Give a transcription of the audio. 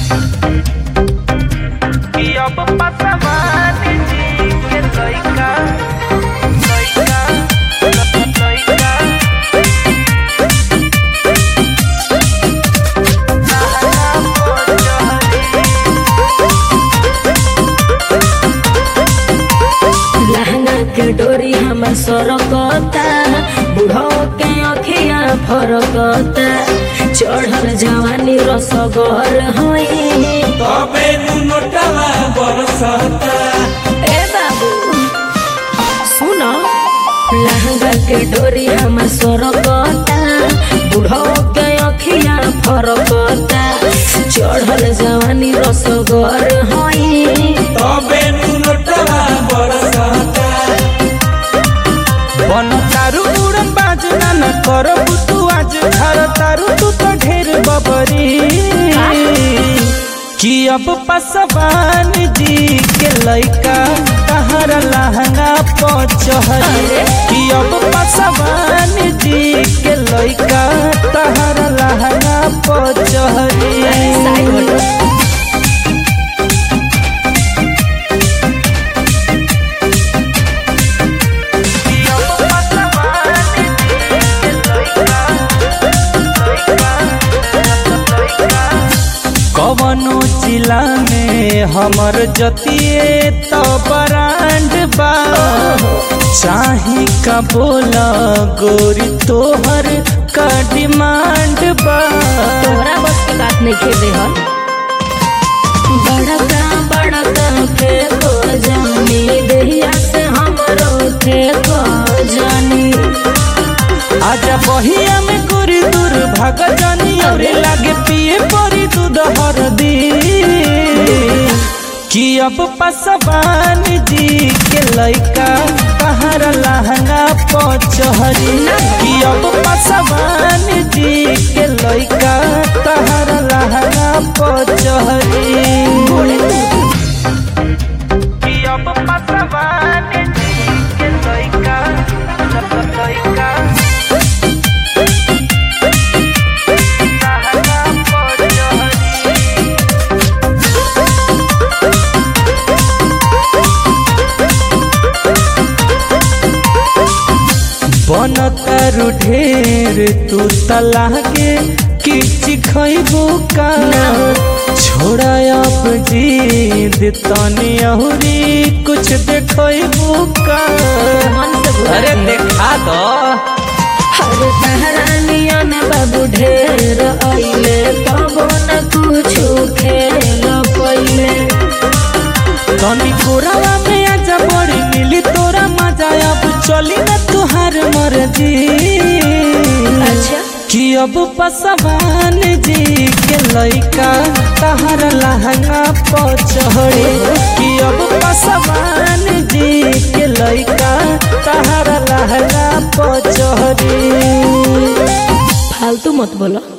कि अब पसवान जी के लइका लइका लइका लहंगा के डोरी हमर सरकता बुढ़ो के अखिया फरकता चढ़ल जवानी रसगर हई तबे नु नोटवा बरसता ए बाबू सुनो लहंगा के डोरी हमर सरकता बुढ़ो के अखिया फरकता चढ़ल जवानी रसगर हई तबे नु नोटवा बरसता बन तारू उड़न बाज ना न करबू तू आज घर तारू तू तो ढेर बबरी कि अब पसवान जी के लइका तहर लहंगा पचहरी कि अब पसवान जी के लइका तहर लहंगा पचहरी साइड हटो। कवनो जिला में हमर जतिए तो ब्रांड बा चाही का बोला गोरी तोहर का डिमांड बा तोहरा बस के बात नहीं खेले हन बड़का बड़का फेंको जानी देहिया से हमरो फेंको जानी आजा बहिया में गोरी दूर भाग जानी और लागे पिए परी दूध हरदी कि अब पसवान जी के लइका तहर लहंगा पचहरी कि अब पसवान जी के लइका तहर लहंगा पचहरी कि अब पसवान जी के लइका लइका बन तारू ढेर तू तलागे किच खैबू का छोड़ा अब जीद तनी अहुरी कुछ देखैबू का मन से बुरा अरे नहीं। देखा दो हर तहरानिया ने बाबू ढेर आइले तबो न कुछ खेल पइले तनी कोरावा में आजा बड़ी मिली तोरा मजा अब चली न तुहार मर्जी अच्छा कि अब पसवान जी के लइका तहर लहंगा पचहड़ी कि अब पसवान जी के लइका तहर लहंगा पचहड़ी फालतू मत बोलो